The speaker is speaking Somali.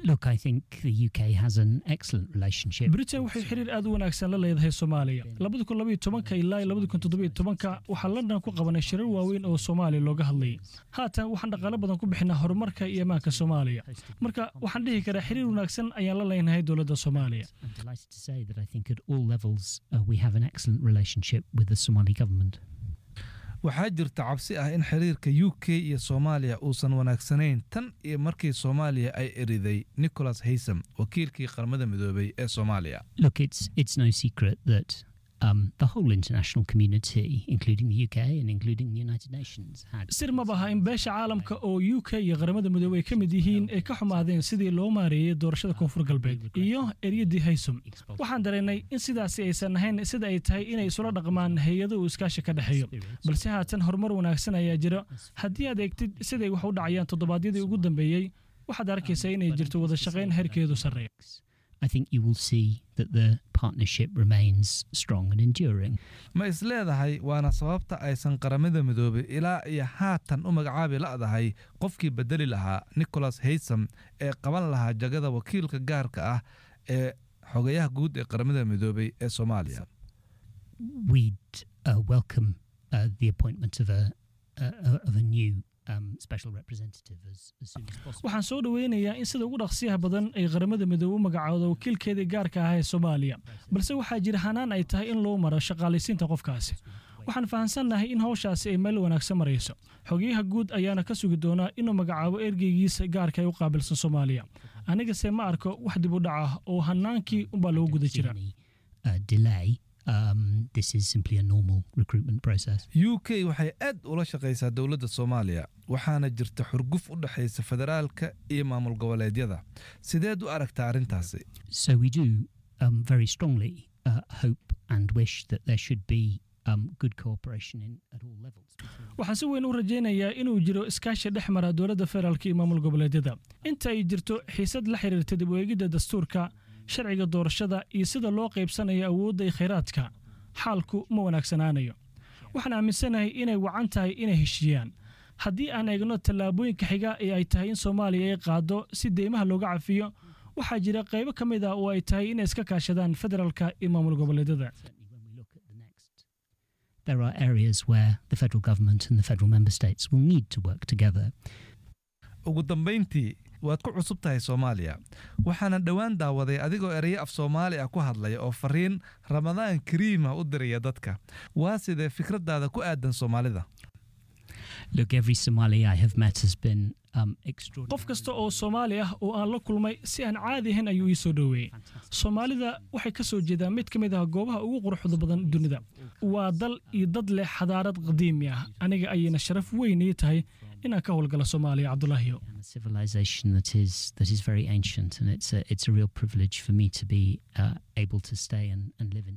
Look, I think the UK has an excellent relationship. britain waxay xiriir aad u wanaagsan la leedahay soomaaliya labadi kun labaiyo tobanka ilaa labadi kun toddobiyo tobanka waxaa london ku qabanay shirar waaweyn oo soomaaliya looga hadlayay haatan waxaan dhaqaalo badan ku bixinaa horumarka iyo ammaanka soomaaliya marka waxaan dhihi karaa xiriir wanaagsan ayaan la leenahay dowladda soomaaliya I'm delighted to say that I think at all levels uh, we have an excellent relationship with the Somali government. waxaa jirta cabsi ah in xiriirka u k iyo soomaaliya uusan wanaagsanayn tan iyo markii soomaaliya ay eriday nicholas haysam wakiilkii qaramada midoobay ee soomaaliya Look, it's it's no secret that um, the whole international community, including the UK and including the United Nations, had sir ma baha in beesha caalamka oo u k iyo qaramada midoobey ay ka mid yihiin ay ka xumaadeen sidii loo maareeyey doorashada koonfur galbeed iyo eryadii haysum waxaan dareennay in sidaasi aysan ahayn sida ay tahay inay isula dhaqmaan hay-ado uu iskaashi ka dhexeeyo balse haatan horumar wanaagsan ayaa jira haddii aad eegtid siday wax u dhacayaan toddobaadyadii ugu dambeeyey waxaad arkaysaa inay jirto wada shaqayn heerkeedu sarreeya I think you will see that the partnership remains strong and enduring. ma is leedahay waana sababta aysan qaramada midoobay ilaa iyo haatan u magacaabi la'dahay qofkii bedeli lahaa nicholas haysam ee qaban lahaa jagada wakiilka gaarka ah ee xogayaha guud ee qaramada midoobay ee soomaaliya We'd uh, welcome uh, the appointment of a uh, of a new um, special representative as, as soon as possible. waxaan soo dhoweynayaa in sida ugu dhaqsiyaha badan ay qaramada midoobe u magacaawdo wakiilkeedii gaarka ah ee soomaaliya balse waxaa jira hanaan ay tahay in loo maro shaqaalaysiinta qofkaasi waxaan fahamsannahay in hawshaasi ay meel wanaagsan marayso xogeyaha guud ayaana ka sugi doonaa inuu magacaabo ergeygiisa gaarka ee u qaabilsan soomaaliya anigase ma arko wax dib u dhac ah oo hanaankii unbaa lagu guda jira Any uh, delay. Um, this is simply a normal recruitment process. u k waxay aad ula shaqaysaa dowladda soomaaliya waxaana jirta xurguf u dhexaysa federaalka iyo maamul goboleedyada sideed u aragtaa arrintaasi So we do um, very strongly uh, hope and wish that there should be um, good cooperation in, at all levels. between waxaan si weyn u rajaynayaa inuu jiro iskaashi dhex mara dowladda federaalka iyo maamul goboleedyada inta ay jirto xiisad la xiriirta dib u eegidda dastuurka sharciga doorashada iyo sida loo qaybsanayo awoodda iyo khayraadka xaalku ma wanaagsanaanayo waxaan aaminsanahay inay wacan tahay inay heshiiyaan haddii aan eegno tallaabooyinka xiga ee ay tahay in soomaaliya ay qaado si deymaha looga cafiyo waxaa jira qaybo ka mid ah oo ay tahay inay iska kaashadaan federaalka iyo maamul goboleedyada certainly when we look at the next, there are areas where the federal government and the federal member states will need to work together. ugu dambayntii waad ku cusub tahay soomaaliya waxaana dhowaan daawaday adigoo erayo af soomaali ah ku hadlaya oo fariin ramadaan kariima u diraya dadka waa sidee fikraddaada ku aadan soomaalida Look, every Somali I have met has been um, extraordinary. qof kasta oo soomaali ah oo aan la kulmay si aan caadi ahayn ayuu ii soo dhoweeyey soomaalida waxay ka soo jeedaan mid ka mid ah goobaha ugu quruxda badan dunida waa dal iyo dad leh xadaarad qadiimi ah aniga ayayna sharaf weyn ii tahay inaan ka howlgala soomaaliya cabdulaahiyo and a civilization that is that is very ancient, and it's a it's a real privilege for me to be uh, able to stay and, and live in